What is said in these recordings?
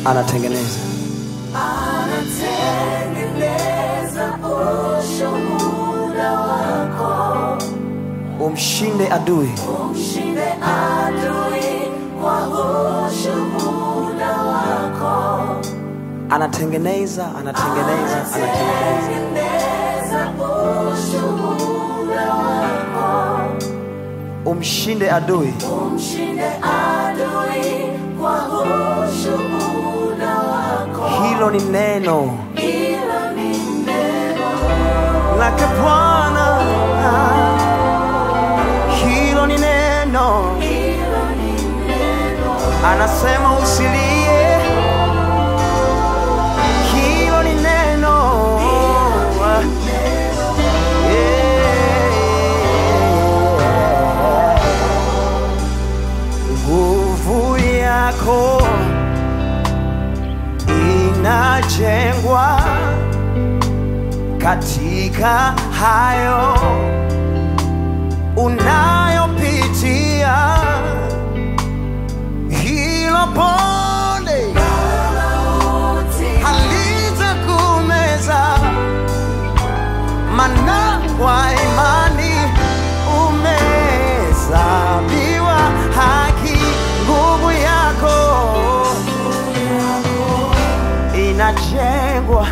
anatengeneza anatengeneza ushuhuda wako, umshinde adui umshinde adui kwa ushuhuda wako, anatengeneza anatengeneza anatengeneza anatengeneza ushuhuda wako, umshinde adui umshinde adui kwa ushuhuda wako. hilo ni neno Hilo ni neno lake bwana hilo ni neno hilo ni neno anasema usilie hilo ni neno Yeah. nguvu yako inajengwa katika hayo unayopitia hilo pole halitakumeza mana kwa imani umehesabiwa haki nguvu yako inajengwa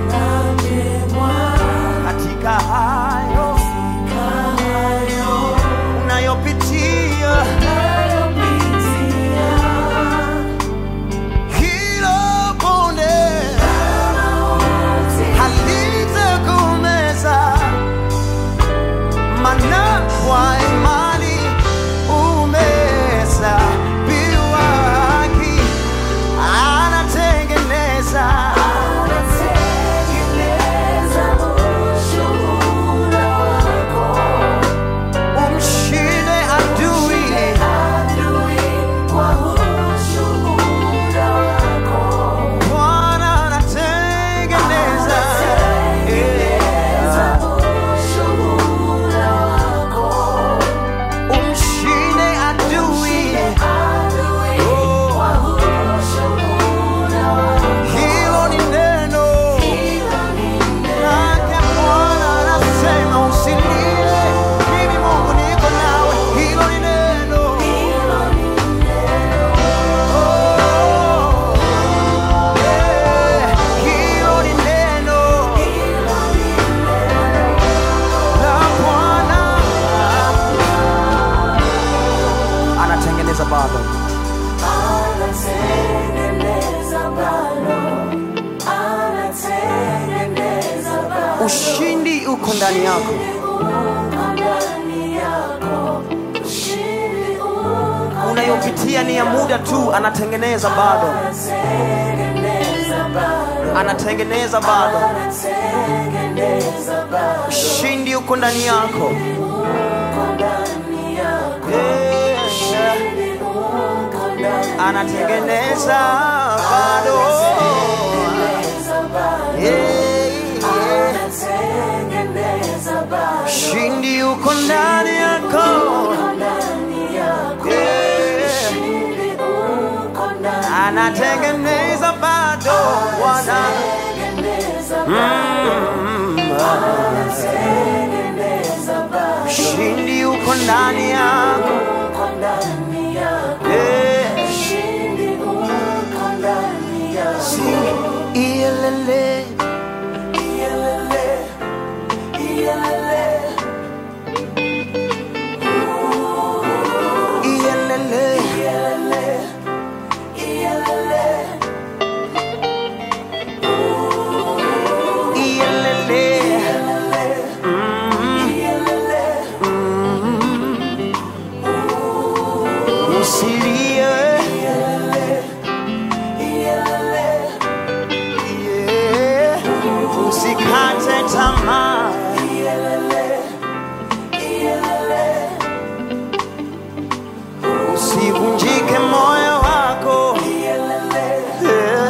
katika hayo unayopitia hilo bonde halitakumeza mana kwa imani umehesabiwa haki anatengeneza anatengeneza ushuhuda wako, umshinde adui adui kwa ushuhuda wako, bwana anatengeneza anatengeneza ushuhuda wako, umshinde adui adui kwa ushuhuda wako. hilo ni neno Hilo ni lake bwana anasema usilie mimi mungu niko nawe hilo ni neno hilo ni Oh, yeah, hilo ni neno la bwana anatengeneza bado anatengeneza bado, anatengeneza bado. ushindi uko ndani yako Uko ndani yako, ushindi uko unayopitia ni ya muda tu anatengeneza bado anatengeneza bado, anatengeneza bado anatengeneza bado. ushindi uko ndani yako Uko ndani yako, Yeah, ushindi uko ndani anatengeneza bado anatengeneza bado. Yeah, yeah. Anatengeneza bado, ushindi uko ndani yako ndani yako, Yeah. ushindi uko ndani anatengeneza bado bwana Anatengeneza Mm, anatengeneza bado, ushindi uko ndani yako uko ndani yako, Yeah. ushindi uko ndani yako. Sing, iyelele Iyelele, iyelele, iyelele iyelele, iyelele, iyelele iyelele. usilie Yeah. usikate tamaa usivunjike moyo wako Yeah.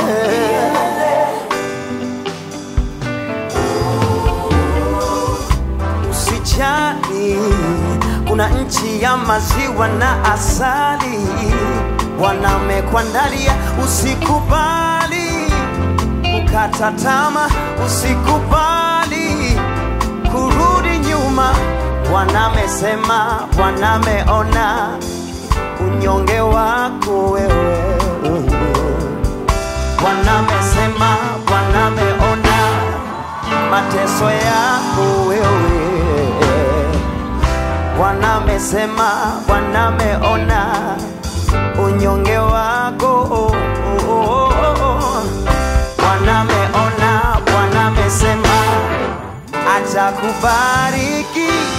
usijali kuna nchi ya maziwa na asali Bwana amekuandalia usikubali kukata tama, usikubali kurudi nyuma. Bwana amesema, Bwana ameona unyonge wako wewe. Bwana amesema, Bwana ameona mateso yako wewe. Bwana amesema, Bwana ameona unyonge wako. Oh, oh, oh, oh. Bwana ameona, Bwana amesema atakubariki